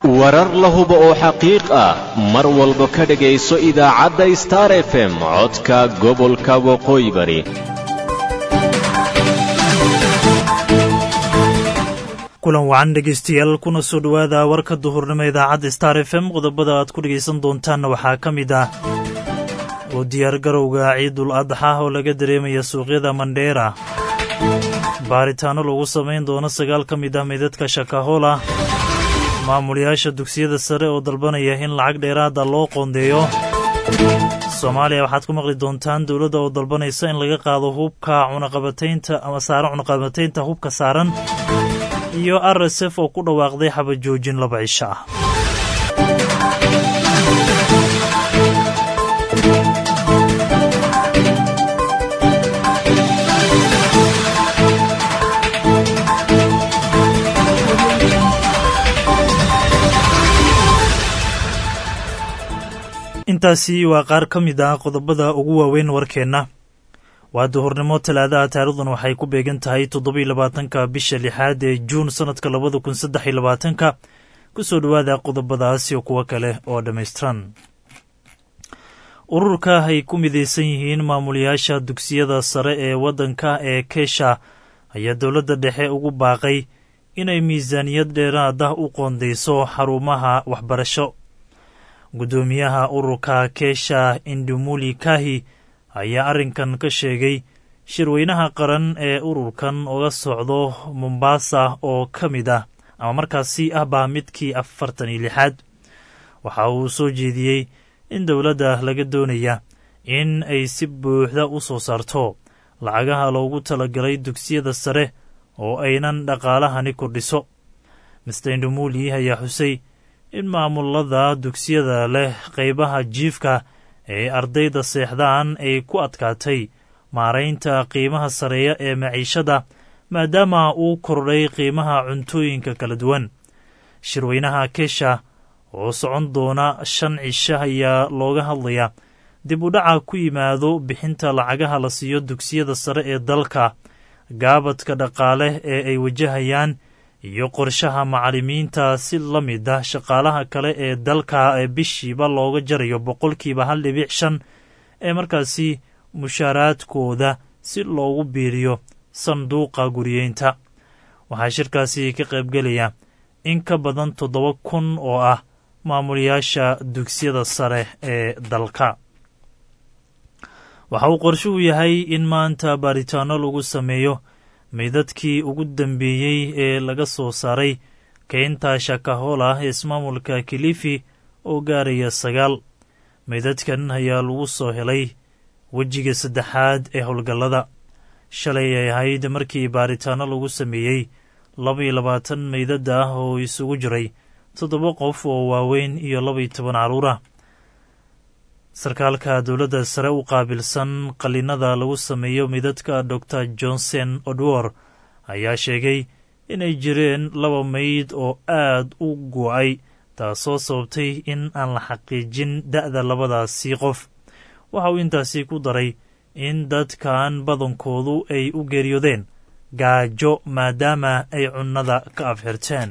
warar la hubo oo xaqiiq ah mar walba ka dhegayso idaacadda star f m codka gobolka waqooyi bari kulan wacan dhegaystayaal kuna soo dhowaada warka duhurnimo idaacadda star f m qodobada aad ku dhegaysan doontaanna waxaa ka mid ah oo diyaargarowga ciidul adxa oo laga dareemaya suuqyada mandheera baaritaanno lagu samayn doono sagaal ka mid ah meydadka shakahola maamulayaasha dugsiyada sare oo dalbanaya in lacag dheeraada loo qoondeeyo soomaaliya waxaad ku maqli doontaan dowladda oo dalbanaysa in laga qaado hubka cunaqabataynta ama saaran cunaqabataynta hubka saaran iyo r s f oo ku dhawaaqday xabajoojin laba cisho ah intaasi waa qaar ka mid ah qodobada ugu waaweyn warkeenna waa duhurnimo talaadaha taarikhdan waxay ku beegan tahay toddobiyo labaatanka bisha lixaad ee juun sannadka labada kun saddex iyo labaatanka ku soo dhowaada qodobadaas iyo kuwo kale oo dhammaystiran ururka ay ku midaysan yihiin maamulayaasha dugsiyada sare ee waddanka ee keesha ayaa dowladda dhexe ugu baaqay inay miisaaniyad dheeraad ah u qoondayso xarumaha waxbarasho guddoomiyaha ururka keesha indumuli kahi ayaa arrinkan ka sheegay shirweynaha qaran ee ururkan uga socdo mombasa oo ka mid ah ama markaasi ah baa midkii afartan iyo lixaad waxa uu soo jeediyey in dowladda laga doonaya in ay si buuxda u soo saarto lacagaha loogu talagalay dugsiyada sare oo aynan dhaqaalahani kordhiso mister indumuli ayaa xusay in maamulada dugsiyada leh qaybaha jiifka ee ardayda seexdaan ay ku adkaatay maaraynta qiimaha sareeya ee maciishada maadaama uu kordhay qiimaha cuntooyinka kala duwan shirweynaha kesha oo socon doona shan cisho ayaa looga hadlayaa dib u dhaca ku yimaado bixinta lacagaha la siiyo dugsiyada sare ee dalka gaabadka dhaqaale ee ay wajahayaan iyo qorshaha macallimiinta si la mid ah shaqaalaha kale ee dalka ee bishiiba looga jarayo boqolkiiba hal dhibic shan ee markaasi mushaaraadkooda si loogu biiriyo sanduuqa guriyeynta waxaa shirkaasi ka qaybgelaya in ka badan toddoba kun oo ah maamulayaasha dugsiyada sare ee dalka waxa uu qorshuhu yahay in maanta baaritaanno lagu sameeyo meydadkii ugu dambeeyey ee laga soo saaray keynta shakahola ee ismaamulka kilifi oo gaaraya sagaal meydadkan ayaa lagu soo helay wejiga saddexaad ee howlgallada shalay ay ahayd markii baaritaanno lagu sameeyey labaiyo labaatan meydada ah oo isugu jiray toddoba qof oo waaweyn iyo labaiyo toban carruur ah sarkaalka dowladda sare u qaabilsan qallinada lagu sameeyo midadka dor johnson odwor ayaa sheegay inay jireen laba meyd oo aad u go-ay taasoo sababtay in aan la xaqiijin da'da labadaasi qof waxa uu intaasi ku daray in dadkan badankoodu ay u geeriyoodeen gaajo maadaama ay cunnada ka afxirteen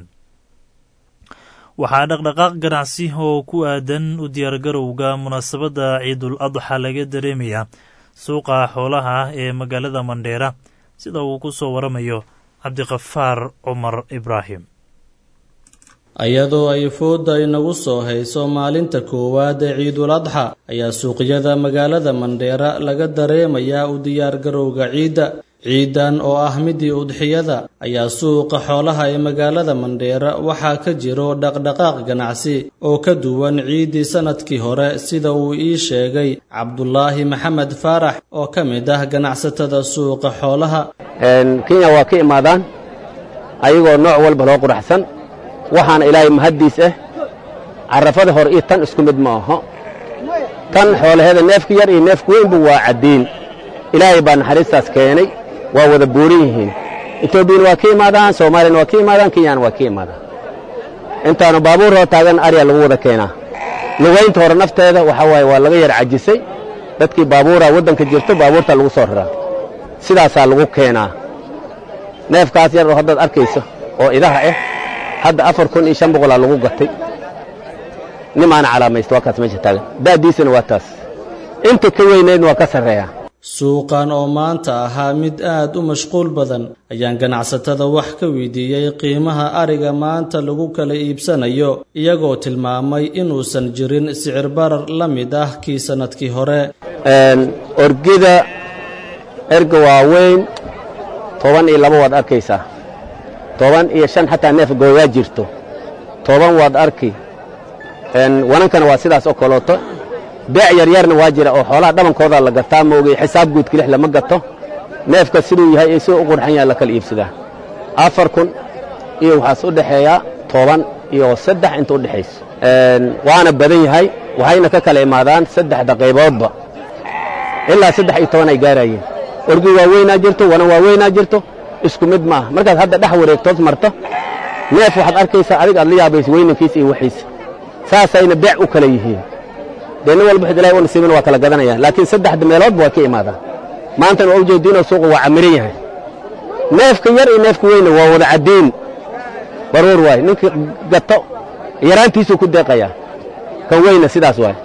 waxaa dhaqdhaqaaq ganacsi oo ku aadan u diyaargarowga munaasabadda ciidul adxa laga dareemayaa suuqa xoolaha ee magaalada mandheera sida uu ku soo waramayo cabdikafaar cumar ibraahim iyadoo ay fooda inagu soo hayso maalinta koowaad ee ciidul adxa ayaa suuqyada magaalada mandheera laga dareemayaa u diyaargarowga ciidda ciidan oo ah midii udxiyada ayaa suuqa xoolaha ee magaalada mandheera waxaa ka jiro dhaqdhaqaaq ganacsi oo ka duwan ciiddii sannadkii hore sida uu ii sheegay cabdulaahi maxamed faarax oo ka mid ah ganacsatada suuqa xoolaha kenya waa ka imaadaan ayagoo nooc walba loo quraxsan waxaana ilaahay mahaddiis ah carrafada hore iyo tan isku mid ma aho tan xoolaheeda neefka yar iyo neefka weynba waa caddiin ilaahay baa naxariistaas keenay waa wada buuran yihiin etoobiyana waa ka imaadaan soomaaliyana waa ka imaadaan kenyana waa ka imaadaan intaanu baabuur hoo taagan aryaa lagu wada keenaa lugaynta hore nafteeda waxaa waaye waa laga yar cajisay dadkii baabuuraa waddanka jirto baabuurtaa lagu soo raraa sidaasaa lagu keenaa neefkaas yar oo haddaad arkayso oo idaha ah hadda afar kun iyo shan boqolaa lagu gatay nimaana calaamaysta waa kaas meesha taagan da'diisana waa taas inta ka weynaydna waa ka sarreeya suuqan oo maanta ahaa mid aad u mashquul badan ayaan ganacsatada wax ka weydiiyey qiimaha ariga maanta lagu kala iibsanayo iyagoo tilmaamay inuusan jirin sicir barar la mid ah kii sannadkii hore orgida erga waaweyn toban iyo laba waad arkaysaa toban iyo shan xataa neef gooyaa jirto toban waad arki wanankana waa sidaas oo kalooto beec yaryarna waa jira oo xoolaha dhabankooda la gataa maogay xisaab guud kilix lama gato neefka siduu yahay ee siduu u qurxan yaha la kala iibsadaa afar kun iyo waxaas u dhexeeyaa toban iyo saddex inta u dhexayso waana badan yahay waxayna ka kala imaadaan saddexda qayboodba ilaa saddex iyo toban ay gaarayeen orgi waaweynaa jirto wana waaweynaa jirto isku mid maaha markaad hadda dhex wareegtood marto neef waxaad arkaysaa adig aad la yaabaysa weynankiisa iyo waxiisa saasayna beec u kala yihiin dee nin walba ilahay u nasiibin waa kala gadanaya laakiin saddexda meeloodba waa ka imaadaan maantana waa ujeediinoo suuqa waa camiran yahay neefka yar iyo neefka weyna waa wada caddiin baruur waay ninkii gato yaraantiisuu ku deeqayaa kan weyna sidaas waay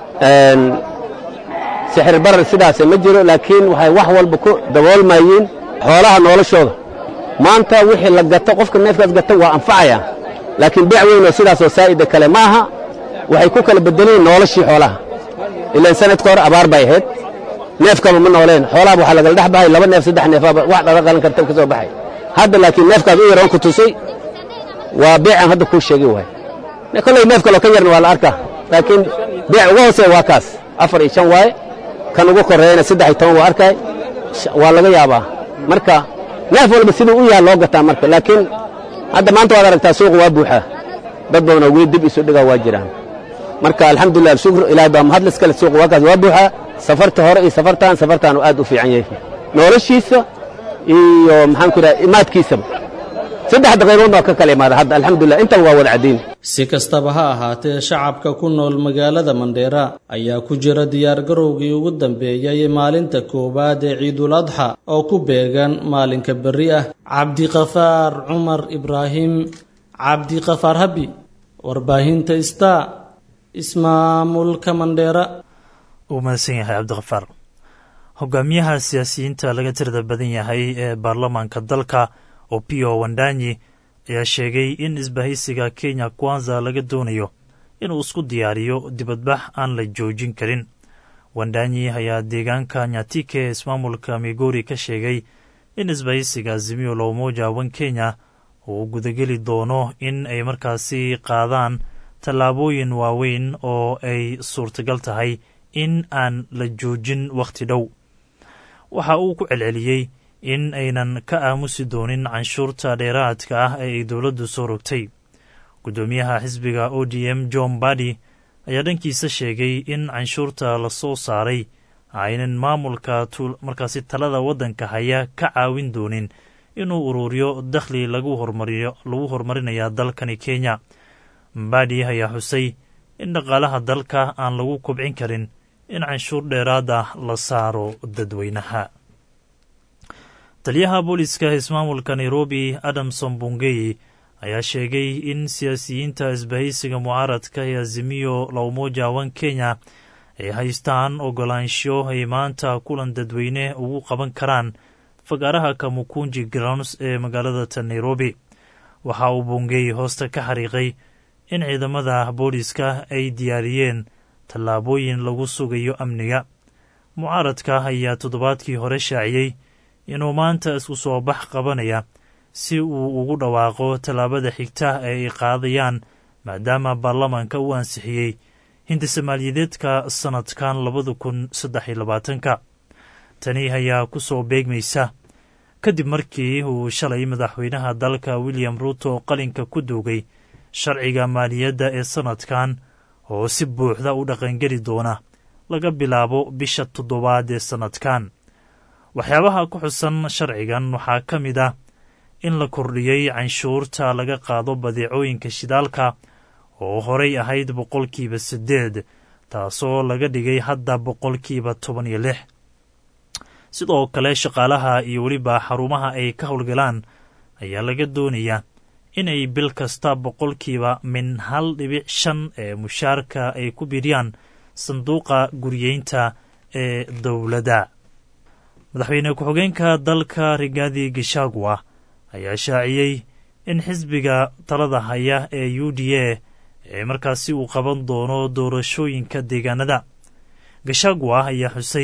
sixir barar sidaase ma jiro laakiin waxay wax walba ku daboolmayiin xoolaha noloshooda maanta wixii la gato qofka neefkaas gata waa anfacayaa laakiin beec weynoo sidaasoo saa'ida kale ma aha waxay ku kala bedeliin noloshii xoolaha ilaan sanadka hore abaar bay ahayd neefkaba ma nooleen xoolahaba waxaa lagala dhex bahay laba neef saddex neefaba wax dhaga qalan karta ka soo baxay hadda laakiin neefkaas u yaroon ku tusay waa beecan hadda kuu sheegi waay kolley neef kaloo ka yarna waa la arkaa laakiin beec uga hooseeya waa kaas afar iyo shan waaye kan ugu korreeyana saddex iyo toban waa arkay waa laga yaabaa marka neef walba siduu u yaha loo gataa marka laakiin hadda maanta waad aragtaa suuqa waa buuxaa dad badanoo weli dib isu dhigaa waa jiraan marka alxamdulilah alshukr ilaahay baa mahadlis kale suuqa waa kaas waa buuxaa safarta hore iyo safartan safartan uu aad u fiican yahay noloshiisa iyo maxaan ku idhaha imaadkiisaba saddexda qaybood baa ka kala imaada hadda alxamdulilah intaba waa wada caddayn si kastaba ha ahaatee shacabka ku nool magaalada mandheera ayaa ku jira diyaargarowgii ugu dambeeyey maalinta koowaad ee ciidul adxa oo ku beegan maalinka berri ah cabdiqafaar cumar ibraahim cabdiqafaar habi warbaahinta star ismaamulka mandheera uu mahadsan yahay cabdikhafaar hogaamiyaha siyaasiyiinta laga tirada badan yahay ee baarlamaanka dalka opio wandanyi ayaa sheegay in isbahaysiga kenya kwanza laga doonayo inuu isku diyaariyo dibadbax aan la joojin karin wandanyi ayaa deegaanka nyatike ee ismaamulka migori ka sheegay in isbahaysiga azimio la umoja wan kenya uu gudageli doono in ay markaasi qaadaan tallaabooyin waaweyn oo ay suurtagal tahay in aan la joojin wakhti dhow waxa uu ku celceliyey in aynan ka aamusi doonin canshuurta dheeraadka ah ee ay dowladdu soo rogtay guddoomiyaha xisbiga o d m john badi ayaa dhankiisa sheegay in canshuurta la soo saaray aynan maamulka markaasi talada waddanka haya ka caawin doonin inuu ururiyo dakhli lagu horumarinaya dalkani kenya mbadi ayaa xusay in dhaqaalaha dalka aan lagu kobcin karin in canshuur dheeraad ah la saaro dadweynaha taliyaha booliska ismaamulka nairobi adamson bungey ayaa sheegay in siyaasiyiinta isbahaysiga mucaaradka ee azimiyo la umoja wan kenya ay haystaan ogolaansho ay maanta kulan dadweyne ugu qaban karaan fagaaraha kamukunji grounds ee magaalada ta nairobi waxa uu bungey hoosta ka xariiqay in ciidamada booliska ay diyaariyeen tallaabooyin lagu sugayo amniga mucaaradka ayaa toddobaadkii hore shaaciyey inuu maanta isku soo bax qabanaya si uu ugu dhawaaqo tallaabada xigta ee ay qaadayaan maadaama baarlamaanka uu ansixiyey hindisamaalyadeedka sannadkan labada kun saddex iyo labaatanka tani ayaa ku soo beegmaysa kadib markii uu shalay madaxweynaha dalka william ruuto qalinka ku duugay sharciga maaliyadda ee sannadkan oo si buuxda u dhaqangeli doona laga bilaabo bisha toddobaad ee sannadkan waxyaabaha ku xusan sharcigan waxaa ka mid ah in la kordhiyey canshuurta laga qaado badeecooyinka shidaalka oo horay ahayd boqolkiiba siddeed taasoo laga dhigay hadda boqolkiiba toban iyo lix sidoo kale shaqaalaha iyo weliba xarumaha ay ka howlgalaan ayaa laga doonayaa inay bil kasta boqolkiiba min hal dhibic shan ee mushaarka ay ku biiriyaan sanduuqa guriyeynta ee dowladda madaxweyne ku-xigeenka dalka rigaadi gishagwa ayaa shaaciyey in xisbiga talada haya ee u d a ee markaasi uu qaban doono doorashooyinka deegaanada gashagwa ayaa xusay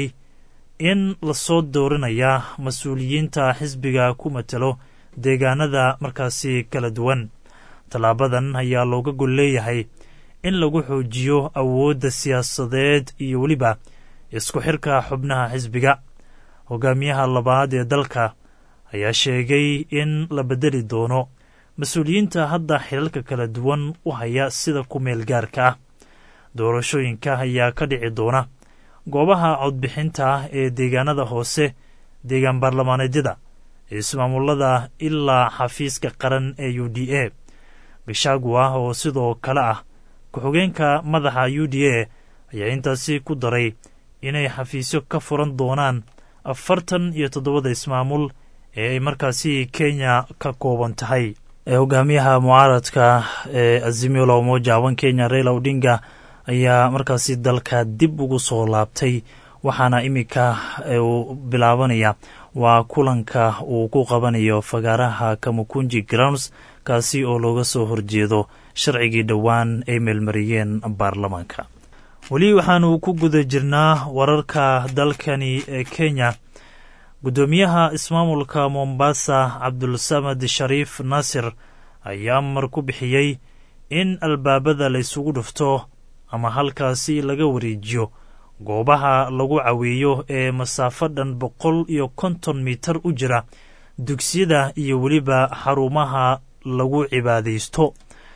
in lasoo dooranayaa mas-uuliyiinta xisbiga ku matalo deegaanada markaasi kala duwan tallaabadan ayaa looga gol leeyahay in lagu xoojiyo awoodda siyaasadeed iyo weliba isku xirka xubnaha xisbiga hogaamiyaha labaad ee dalka ayaa sheegay in la beddeli doono mas-uuliyiinta hadda xilalka kala duwan u haya sida ku meel gaarka ah doorashooyinka ayaa ka dhici doona goobaha codbixinta ah ee deegaanada hoose deegaan baarlamaaneedyada ismaamulada ilaa xafiiska qaran ee u d a gashagwa oo sidoo kale ah ku-xigeenka madaxa u d a ayaa intaasi ku daray inay xafiisyo ka furan doonaan afartan iyo toddobada ismaamul ee ay markaasi kenya ka kooban tahay hogaamiyaha mucaaradka ee azimio la umoja wan kenya raila odinga ayaa markaasi dalka dib ugu soo laabtay waxaana iminka uu bilaabanaya waa kulanka uu ku qabanayo fagaaraha kamukunji grounds kaasi oo looga soo horjeedo sharcigii dhowaan ay meelmariyeen baarlamaanka weli waxaanu ku guda jirnaa wararka dalkani ee kenya guddoomiyaha ismaamulka mombasa cabdulsamad shariif naasir ayaa amar ku bixiyey in albaabada la ysugu dhufto ama halkaasi laga wareejiyo goobaha lagu caweeyo ee masaafo dhan boqol iyo konton mitar u jira dugsiyada iyo weliba xarumaha lagu cibaadaysto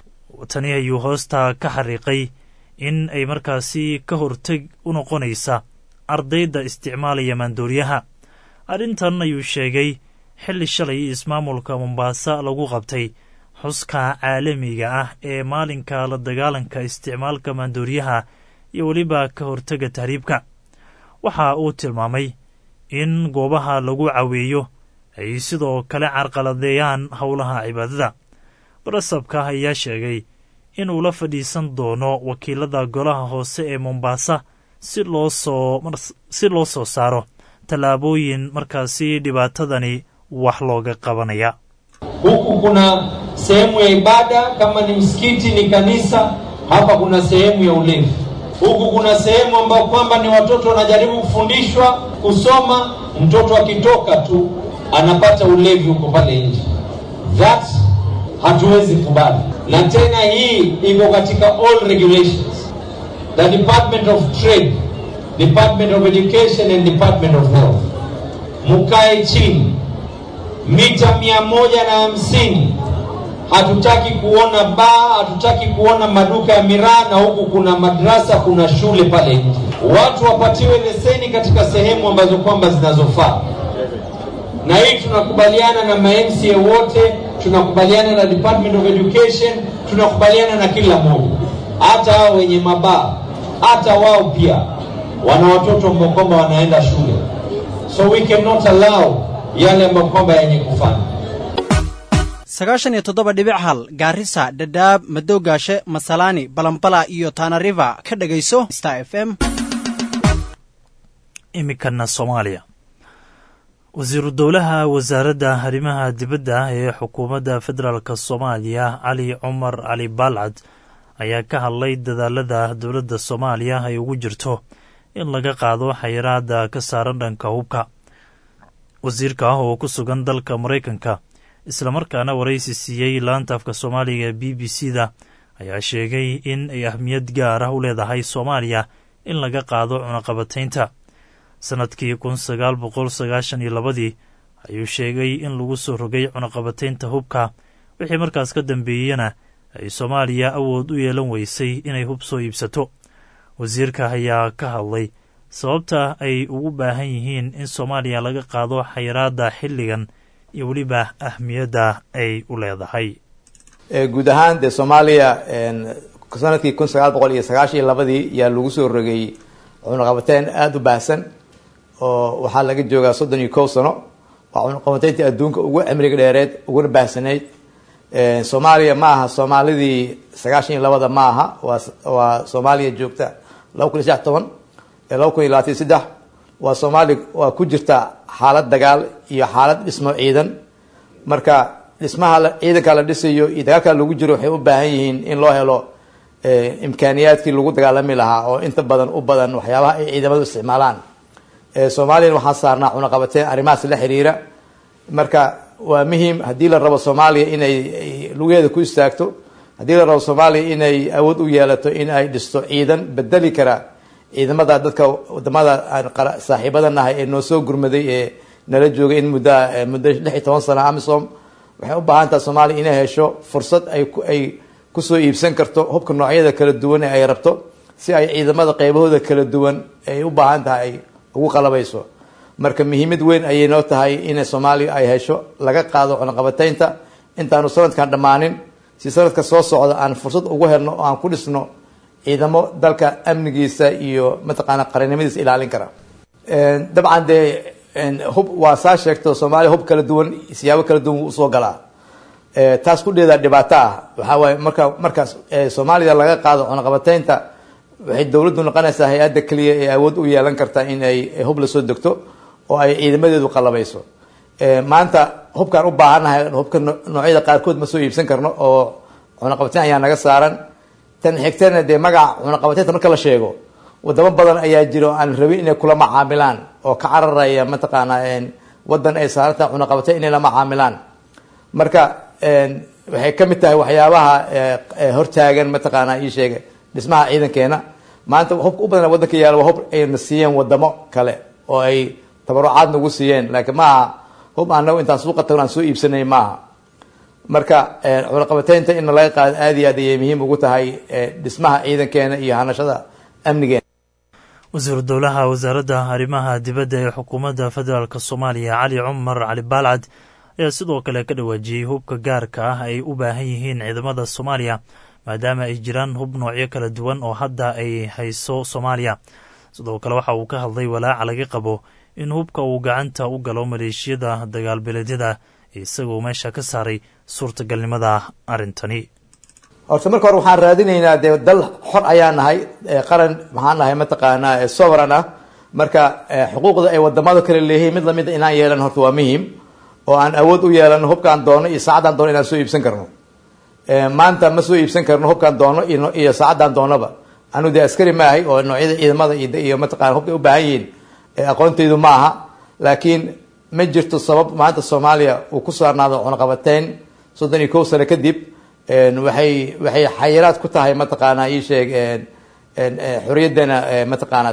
tani ayuu hoosta ka xariiqay in ay markaasi ka horteg u noqonaysa ardayda isticmaalaya maandooriyaha arrintan ayuu sheegay xilli shalay ismaamulka mombaasa lagu qabtay xuska caalamiga ah ee maalinka la dagaalanka isticmaalka maandooriyaha iyo weliba ka hortega tahriibka waxa uu tilmaamay in goobaha lagu caweeyo ay sidoo kale carqaladeeyaan howlaha cibaadada barasabka ayaa sheegay inuu la fadhiisan doono wakiilada golaha hoose ee mombaasa si loo soo si loo soo saaro tallaabooyin markaasi dhibaatadani wax looga qabanaya huku kuna sehemu ya ibada kama ni msikiti ni kanisa hapa kuna sehemu ya ulevi huku kuna sehemu ambayo kwamba ni watoto wanajaribu kufundishwa kusoma mtoto akitoka tu anapata ulevi huko pale nje that hatuwezi kubali na tena hii iko katika all regulations the department of trade department of education and department of health mukae chini mita mia moja na hamsini hatutaki kuona baa hatutaki kuona maduka ya miraa na huku kuna madrasa kuna shule pale nje watu wapatiwe leseni katika sehemu ambazo kwamba zinazofaa na hii tunakubaliana na mamca wote tunakubaliana na department of education tunakubaliana na kila mmoja hata hao wenye mabaa hata wao pia wana watoto ambao kwamba wanaenda shule so we cannot allow yale ambayo kwamba yenye kufanya sagaashan iyo toddoba dhibic hal gaarisa dhadhaab madowgaashe masalaani balambala iyo taanariva ka dhegayso star f m iminkana soomaaliya wasiiru dowlaha wasaaradda arrimaha dibadda ee xukuumadda federaalk soomaaliya cali cumar cali baalcad ayaa ka hadlay dadaalada dowladda soomaaliya ay ugu jirto in laga qaado xayiraada ka saaran dhanka hubka wasiirka ah oo ku sugan dalka maraykanka islamarkaana waraysi siiyey laanta afka soomaaliga ee b b c da ayaa sheegay in ay ahmiyad gaar ah u leedahay soomaaliya in laga qaado cunaqabataynta sannadkii kun sagaal boqol sagaashan iyo labadii ayuu sheegay in lagu soo rogay cunaqabataynta hubka wixii markaas ka dambeeyena ay soomaaliya awood u yeelan weysay inay hub soo iibsato wasiirka ayaa ka hadlay sababta ay ugu baahan yihiin in soomaaliya laga qaado xayiraadda xilligan iyo weliba ahmiyadda ay u leedahay guud ahaan dee soomaaliya sanadkii kun sagaal boqol iyo sagaashan iyo labadii yaa lagu soo rogay cunaqabateyn aada u baahsan oo waxaa laga joogaa soddon iyo kow sano waa cunaqabateyntii adduunka ugu cimriga dheereed uguna baahsanayd soomaaliya ma aha soomaalidii sagaashan iyo labada ma aha waa waa soomaaliya joogta laba kun iyo saddex toban laba kun iyo labaatan iyo saddex waa soomaali waa ku jirta xaalad dagaal iyo xaalad dhismo ciidan marka dhismaha ciidanka la dhisayo iyo dagaalka lagu jiro waxay u baahan yihiin in loo helo imkaaniyaadkii lagu dagaalami lahaa oo inta badan u badan waxyaabaha ay ciidamadu isticmaalaan soomaaliyana waxaa saarnaa cunaqabateen arrimahaas la xiriira marka waa muhiim haddii la rabo soomaaliya inay lugeeda ku istaagto haddii la rabo soomaaliya inay awood u yeelato in ay dhisto ciidan bedeli kara ciidamada dadka wadamada aan saaxiibada nahay ee noo soo gurmaday ee nala joogay in muddo muddo lix iyo toban sana amisom waxay u baahan taha soomaaliya inay hesho fursad ay ay kusoo iibsan karto hubka noocyada kala duwan ee ay rabto si ay ciidamada qeybahooda kala duwan ay u baahan tahay ay ugu qalabayso marka muhiimad weyn ayay noo tahay in soomaaliya ay hesho laga qaado cunaqabateynta intaanu sanadkan dhammaanin si sanadka soo socda aan fursad ugu helno oo aan ku dhisno ciidamo dalka amnigiisa iyo mataqaana qarannimadiisa ilaalin kara dabcan dee hub waa saa sheegto soomaaliya hub kala duwan siyaabo kala duwan wuu usoo galaa taas ku dheedaa dhibaato ah waxaa waaye marka markaas soomaaliya laga qaado cunaqabateynta waxay dowladdu noqonaysaa hay-adda keliya ee awood u yeelan karta in ay hub lasoo degto oo ay ciidamadeedu qalabayso maanta hubkaan u baahannahay hubka noocyada qaarkood ma soo iibsan karno oo cunaqabateyn ayaa naga saaran tan xigtana dee magaca cunaqabateynta marka la sheego wadamo badan ayaa jira oo aan rabin inay kula macaamilaan oo ka cararaya mataqaanaa wadan ay saaranta cunaqabateyn inay la macaamilaan marka waxay ka mid tahay waxyaabaha hortaagan mataqaanaa ii sheega dhismaha ciidankeena maanta hubka u badan wadanka yaala waa hub ayna siiyeen wadamo kale oo ay tabarucaad nagu siiyeen laakiin maaha hub anagu intaan suuqa tagno aan soo iibsanay maaha marka cunaqabateynta in laga qaado aada iyo aad ayay muhiim ugu tahay dhismaha ciidankeena iyo hanashada amnigeena wasiiru dowlaha wasaaradda arrimaha dibadda ee xukuumadda federaalk soomaaliya cali cumar cali baalcad ayaa sidoo kale ka dhawaajiyey hubka gaarka ah ay u baahan yihiin ciidamada soomaaliya maadaama ay jiraan hub noocyo kala duwan oo hadda ay hayso soomaaliya sidoo kale waxa uu ka hadlay walaaca laga qabo in hubka uu gacanta u galo maleeshiyada dagaalbeeleedyada isagoo meesha ka saaray suurtagalnimada arrintani horta marka hore waxaan raadinaynaa dee dal xor ayaa nahay qaran maxaan nahay mataqaanaa sovereign ah marka xuquuqda ay wadamada kale leeyihiin mid lamida inaan yeelan horta waa muhiim oo aan awood u yeelano hubkaan doono iyo saacadaan doono inaan soo iibsan karno maanta ma soo iibsan karno hubkaan doono iyo saacadaan doonaba anu dee askari maahay oo noocyada ciidamada iyo mataqana hubka u baahan yihiin aqoontaydu ma aha laakiin ma jirto sabab maanta soomaaliya uu ku saarnaado cunaqabateyn soddon iyo kow sano kadib waxay waxay xayiraad ku tahay mataqaanaa ii sheeg xorriyaddana mataqaana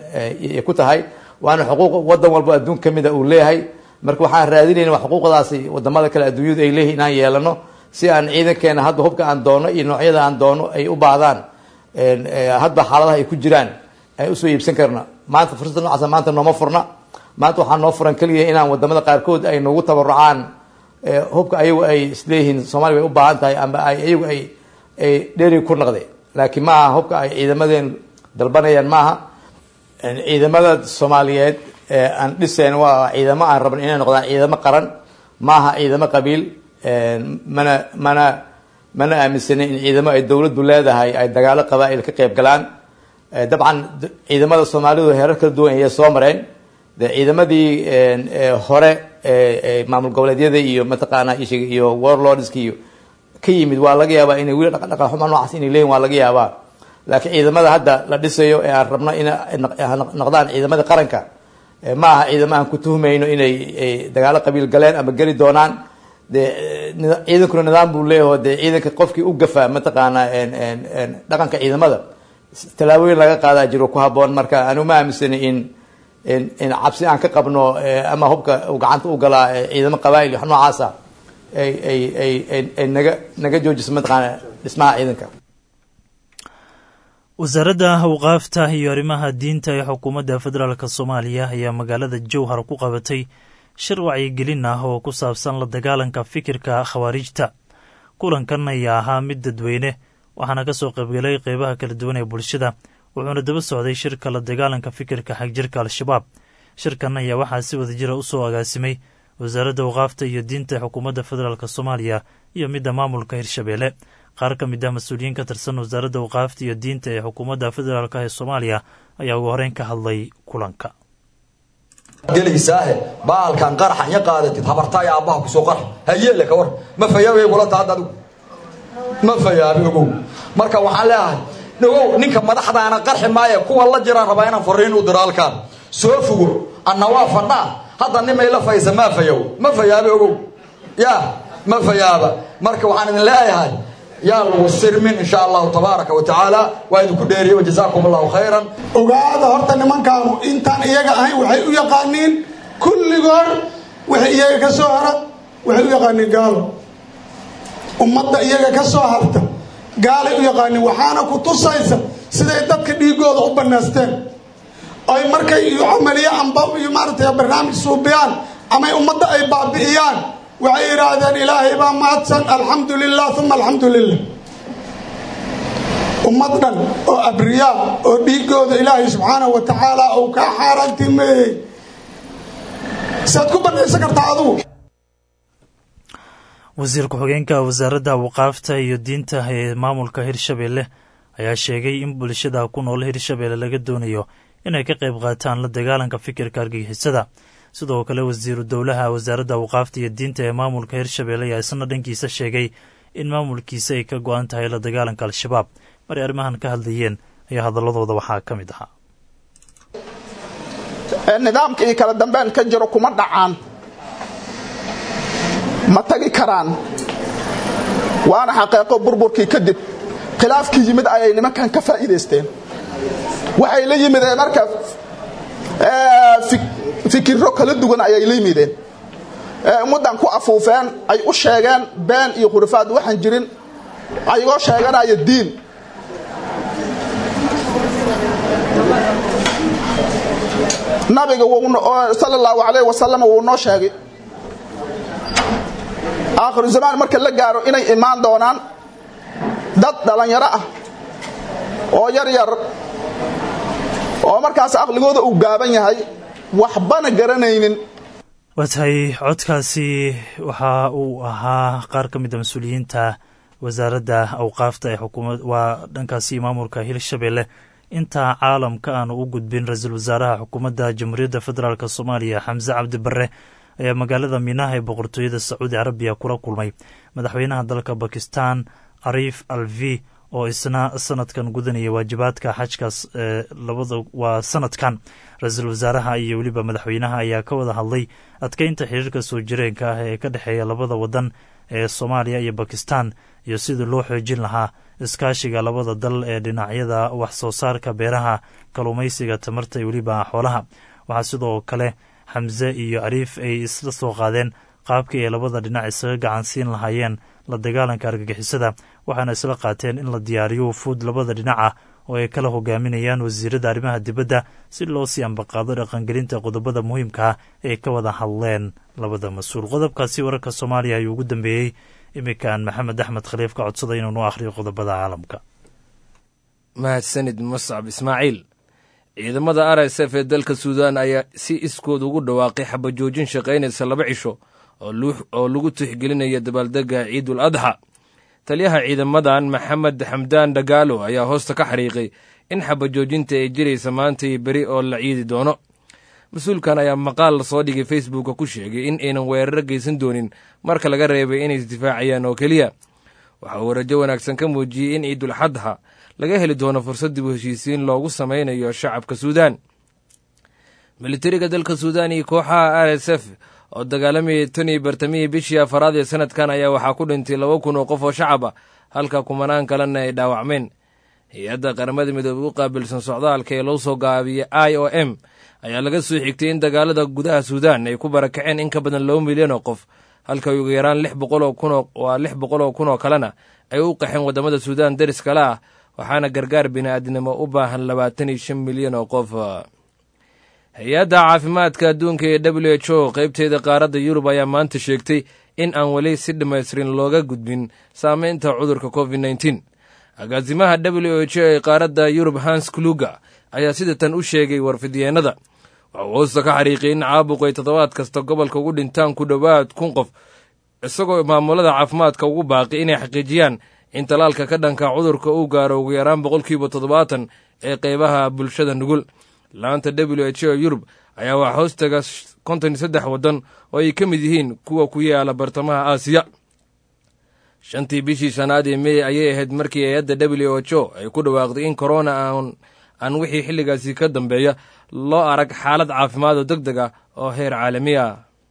ku tahay waana xuquuq wadan walba adduun ka mida uu leeyahay marka waxaan raadinayna waa xuquuqdaasi wadamada kale adduunyadu ay leeyihin inaan yeelano si aan ciidankeena hadba hubka aan doono iyo noocyada aan doono ay u baahdaan hadba xaaladaha ay ku jiraan ay usoo iibsan karna maanta fursadda noocaasa maanta nooma furna maanta waxaa noo furan keliya inaan wadamada qaarkood ay noogu tabarucaan hubka ayagu ay isleeyihiin soomaliya way u baahan tahay amba ay ayagu ay ay dheri ku naqde laakiin ma aha hubka ay ciidamadeen dalbanayaan maaha ciidamada soomaaliyeed aan dhiseen waa ciidamo aan rabno inay noqdaan ciidamo qaran maaha ciidamo qabiil mana mana mana aaminsanin in ciidamo ay dowladdu leedahay ay dagaalo qabaa-il ka qeyb galaan dabcan ciidamada soomaalidu heerar kala duwan ayay soo mareen de ciidamadii hore maamul goboleedyada iyo mataqaana ishig iyo warlordska iyo ka yimid waa laga yaabaa inay weli dhaqan xuma noocaas inay leeyihin waa laga yaabaa laakiin ciidamada hadda la dhisayo ee aan rabno in noqdaan ciidamada qaranka ma aha ciidamo aan ku tuhmayno inay dagaalo qabiil galeen ama geli doonaan de ciidankuna nidaam buu leeyaho dee ciidanka qofkii u gafaa mataqaana dhaqanka ciidamada tallaabooyin laga qaadaa jiro ku haboon marka anu ma aaminsani in in cabsi aan ka qabno ama hubka uu gacanta u galaa ciidamo qabaa-il wax noocaasa ay ay ay ay naga naga joojiso mataqaana dhismaha ciidanka wasaaradda awqaafta iyo arrimaha diinta ee xukuumadda federaalk soomaaliya ayaa magaalada jowhar ku qabatay shir wacyigelin ah oo ku saabsan la dagaalanka fikirka khawaarijta kulankan ayaa ahaa mid dadweyne waxaana ka soo qaybgalay qeybaha kala duwan ee bulshada wuxuuna daba socday shirka la dagaalanka fikirka xagjirka al-shabaab shirkan ayaa waxaa si wadajira u soo agaasimay wasaaradda waqaafta iyo diinta ee xukuumadda federaalk soomaaliya iyo midda maamulka hirshabeelle qaar ka mid ah mas-uuliyiin ka tirsan wasaaradda waqaafta iyo diinta ee xukuumadda federaalk ee soomaaliya ayaa ugu horeyn ka hadlay kulanka gelaysaahe baalkan qaraxan ya qaadatid habartaaya aabbaha kusoo qarax hayeele ka war ma fayaabay kula taad adigu ma fayaabi ogow marka waxaan leeyahay ogow ninka madaxdaana qarxi maaye kuwa la jiraan rabaa inaan fariin u diro halkaan soo fugo anna waa fadhaa hadda nimay la faysa maa fayow ma fayaabi ogow ya ma fayaaba marka waxaan idin leeyahay yaa lagu sirmin insha allahu tabaaraka wa tacaala waa idinku dheeriye wajazaakum allahu khayran ogaada horta nimankaanu intaan iyaga ahayn waxay u yaqaaniin kulligood wixii iyaga ka soo hara waxay u yaqaaniin gaalo ummadda iyaga ka soo harta gaalay u yaqaaniin waxaana ku tusaysa siday dadka dhiigooda u banaysteen ay markay iyo camaliye amba iyo maaragtay barnaamij suubiyaan amay ummadda ay baabi'iyaan waxay yidhaahdeen ilaahay baa mahadsan alxamdu lilah uma alxamdu lilah ummad dhan oo abriyaa oo dhiigooda ilaahay subxaanahu wa tacaala uu kaa xaaraantimeeyey saad ku banaysan kartaa adugu wasiir ku-xigeenka wasaaradda waqaafta iyo diinta ee maamulka hirshabeelle ayaa sheegay in bulshada ku nool hirshabeelle laga doonayo inay ka qayb qaataan la dagaalanka fikirka argagixisada sidoo kale wasiiru dowlaha wasaaradda waqaafta iyo diinta ee maamulka hirshabeelle ayaa isna dhankiisa sheegay in maamulkiisa ay ka go-an tahay la dagaalanka al-shabaab maray arrimahan ka hadlayeen ayaa hadaladooda waxaa ka mid ahaa nidaamka iyo kala dambeyn ka jiro kuma dhacaan ma tagi karaan waana xaqiiqo burburkii kadib khilaafkii yimid ayay nimankan ka faa'iidaysteen waxay la yimideen marka fikiro kala duwan ayay la yimideen ummaddan ku afuufeen ay u sheegeen been iyo khurafaad waxaan jirin ayagoo sheeganaya diin nabiga sal allahu alayh wasalam wuu noo sheegay aakhiru zamaan marka la gaaro inay imaan doonaan dad dhallinyaro ah oo yar yar oo markaas aqligooda uu gaaban yahay waxbana garanaynin waa tahay codkaasi waxa uu ahaa qaar ka mid a mas-uuliyiinta wasaaradda awqaafta ee xukuumad waa dhankaasi maamulka hirshabeelle intaa caalamka aanu u gudbin ra-iisul wasaaraha xukuumadda jamhuuriyadda federaalk soomaaliya xamse cabdi barre ayaa magaalada minaha ee boqortooyada sacuudi carabiya kula kulmay madaxweynaha dalka bakistan ariif alvi oo isna sanadkan gudanaya waajibaadka xajkaas ee labada waa sanadkan ra-iisul wasaaraha iyo weliba madaxweynaha ayaa ka wada hadlay adkeynta xiriirka soo jireenka ah ee ka dhexeeya labada wadan ee soomaaliya iyo bakistan iyo sidii loo xoojin lahaa iskaashiga labada dal ee dhinacyada wax soo saarka beeraha kalluumaysiga tamarta iyo weliba xoolaha waxaa sidoo kale xamse iyo ariif ay isla soo qaadeen qaabkii ay labada dhinac isaga gacansiin lahaayeen la dagaalanka argagixisada waxaana isla qaateen in la diyaariyo wufuud labada dhinac ah oo ay kala hogaaminayaan wasiirada arrimaha dibadda si loo sii ambaqaado dhaqangelinta qodobada muhiimka ah ee ka wada hadleen labada mas-uul qodobkaasi wararka soomaaliya ayuu ugu dambeeyey iminkan maxamed axmed khaliif ka codsaday inuu noo akhriyo qodobada caalamka mahadsanid muscab ismaaciil ciidamada r s f ee dalka suudan ayaa si iskood ugu dhawaaqay xabajoojin shaqaynaysa laba cisho oo lagu tixgelinaya dabaaldega ciidul adxa taliyaha ciidamadan maxamed xamdaan dhagaalo ayaa hoosta ka xariiqay in xabajoojinta ay jiraysa maanta iyo beri oo la ciidi doono mas-uulkan ayaa maqaal soo dhigay facebooka ku sheegay in aynan weeraro geysan doonin marka laga reebay inay isdifaacayaan oo keliya waxa uu rajo wanaagsan ka muujiyey in ciidul xadxa laga heli doono fursad dib u heshiisiin loogu samaynayo shacabka suudaan militariga dalka suudaan iyo kooxaha r s f oo dagaalamayay tan iyo bartamihii bishii afaraad ee sanadkan ayaa waxaa ku dhintay laba kun oo qof oo shacab ah halka kumanaan kalena ay dhaawacmeen hay-adda qaramada midoobey u qaabilsan socdaalka ee loo soo gaabiyey i o m ayaa laga soo xigtay in dagaalada gudaha suudaan ay ku barakaceen in ka badan laba milyan oo qof halka ugu yaraan lix boqol oo kun waa lix boqol oo kun oo kalena ay u qaxeen waddamada suudaan deris kale ah waxaana gargaar bini'aadnimo u baahan labaatan iyo shan milyan oo qof hay-adda caafimaadka adduunka ee w h o qaybteeda qaaradda yurub ayaa maanta sheegtay in aan weli si dhammaystirin looga gudbin saameynta cudurka covid nteen agaasimaha w h o ee qaaradda yurub hans kluga ayaa sida tan u sheegay warfidyeenada waxuu hoosta ka xariiqiyay in caabuqu ay toddobaad kasta gobolka ugu dhintaan ku dhowaad kun qof isagoo maamulada caafimaadka ugu baaqi inay xaqiijiyaan in talaalka ka dhanka cudurka uu gaaro ugu yaraan boqolkiiba toddobaatan ee qaybaha bulshada nugul laanta w h o yurub ayaa waxaa hoostaga konton iyo saddex waddan oo ay ka mid yihiin kuwa ku yaala bartamaha aasiya shantii bishii shanaad ee mey ayay ahayd markii hay-adda w h o ay ku dhawaaqday in korona aan aan wixii xilligaasi ka dambeeya loo arag xaalad caafimaad oo deg deg ah oo heer caalami ah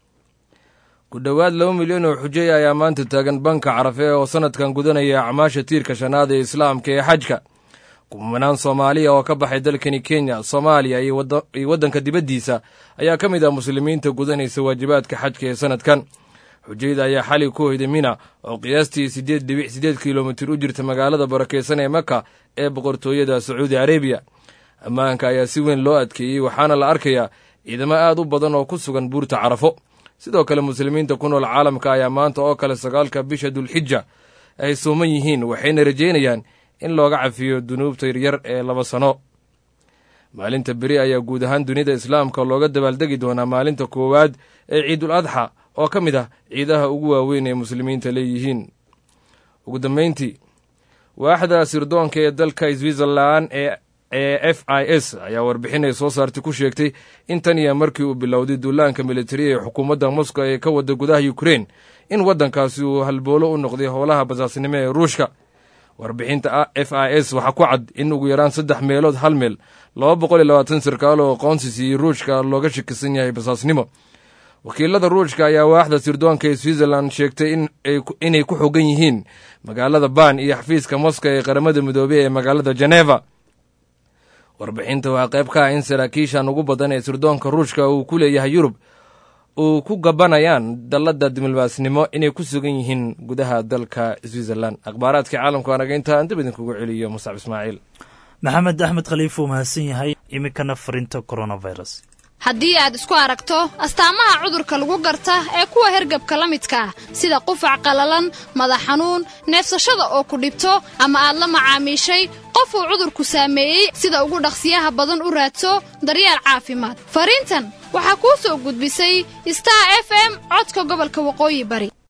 ku dhowaad laba milyan oo xujay ayaa maanta taagan banka carafe oo sannadkan gudanaya acmaasha tiirka shanaad ee islaamka ee xajka kumanaan soomaaliya oo ka baxay dalkani kenya soomaaliya iyo waddanka dibaddiisa ayaa ka mid ah muslimiinta gudanaysa waajibaadka xajka ee sannadkan xujayda ayaa xali ku hoyday mina oo qiyaastii siddeed dhibic siddeed kilomitir u jirta magaalada barakaysan ee maka ee boqortooyada sacuudi arabiya ammaanka ayaa si weyn loo adkeeyey waxaana la arkayaa ciidamo aad u badan oo ku sugan buurta carafo sidoo kale muslimiinta ku nool caalamka ayaa maanta oo kale sagaalka bisha dulxija ay sooman yihiin waxayna rajaynayaan in looga cafiyo dunuubta yaryar ee laba sano maalinta beri ayaa guud ahaan dunida islaamka looga dabaaldegi doonaa maalinta koowaad ee ciidul adxa oo ka mid ah ciidaha ugu waaweyn ee muslimiinta leeyihiin ugu dambayntii waaxda sirdoonka ee dalka switzerlan ee ee f i s ayaa warbixin ay soo saartay ku sheegtay in tan iyo markii uu bilowday duulaanka militari ee xukuumadda moscow ee ka wada gudaha ukrein in waddankaasi uu halboolo u noqday howlaha basaasnimo ee ruushka warbixinta f i s waxaa ku cad in ugu yaraan saddex meelood hal meel laba boqol iyo labaatan sarkaal oo aqoonsi siiyey ruushka looga shakisan yahay basaasnimo wakiilada ruushka ayaa waaxda sirdoonka ee switzerland sheegtay inay ku xogan yihiin magaalada ban iyo xafiiska moska ee qaramada midoobey ee magaalada geneva warbixinta waa qayb ka ah in saraakiishan ugu badan ee sirdoonka ruushka uu ku leeyahay yurub uu ku gabanayaan dallada diblomaasnimo inay ku sugan yihiin gudaha dalka switzerland akhbaaraadkii caalamka anaga intaa aan dib idinkugu celiyo muscab ismaaciil maxamed axmed khaliif uu mahadsan yahay iminkana farinta coronavirus haddii aad isku aragto astaamaha cudurka lagu garta ee kuwa hergabka la midka ah sida qufac qallalan madax xanuun neefsashada oo ku dhibto ama aad la macaamiishay qof uu cudurku saameeyey sida ugu dhaqsiyaha badan u raadso daryeel caafimaad fariintan waxaa kuu soo gudbisay star f m codka gobolka waqooyi bari